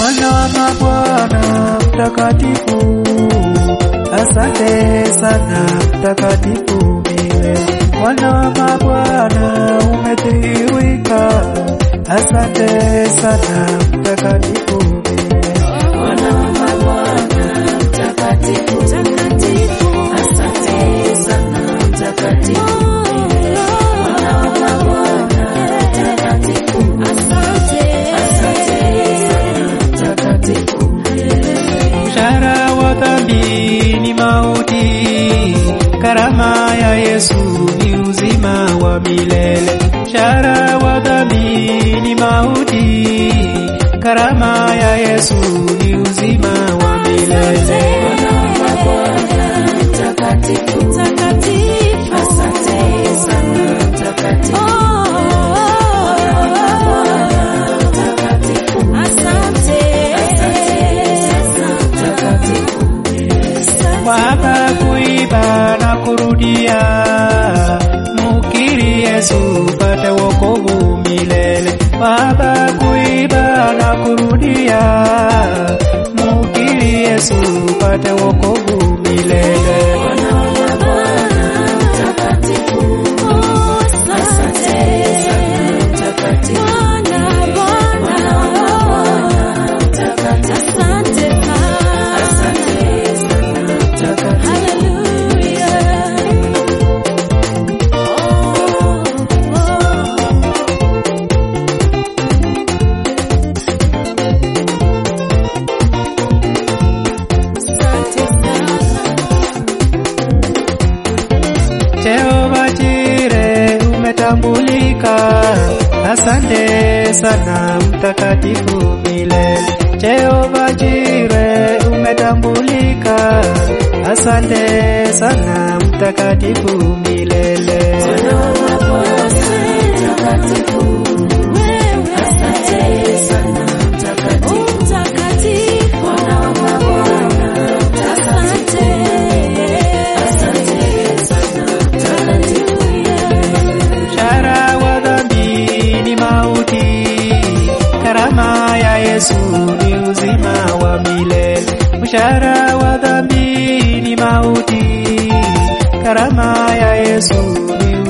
Bwana wa mabwana mtakatifu, asante sana mtakatifu milele. Bwana wa mabwana umedhihirika, asante sana mtakatifu milele. Bwana wa mabwana mtakatifu, mtakatifu, asante sana mtakatifu. Bwana wa mabwana mtakatifu, asante, asante sana mtakatifu. Mshahara wa dhambi ni mauti, karama ya Yesu ni uzima wa milele. Mshahara wa dhambi ni mauti, karama ya Yesu ni uzima wa milele. Bwana wa mabwana mtakatifu, mtakatifu, asante sana mtakatifu. Bwana wa mabwana mtakatifu, asante, asante sana mtakatifu. Wapa kuiba na kurudia, mukiri Yesu pate wokovu milele. Wapa kuiba na kurudia, mukiri Yesu pate wokovu milele. Bwana wa mabwana mtakatifu, asante sana mtakatifu. Bwana wa mabwana mtakatifu, asante sana mtakatifu. Jehova Jire umetambulika, asante sana mtakatifu milele. Jehova Jire umetambulika, asante sana mtakatifu milele. Bwana wa mabwana mtakatifu, asante sana mtakatifu. Bwana wa mabwana asante, asante sana mtakatifu. Mshahara wa dhambi ni mauti, karama ya Yesu ni uzima wa milele. Mshahara wa dhambi ni mauti, karama ya Yesu ni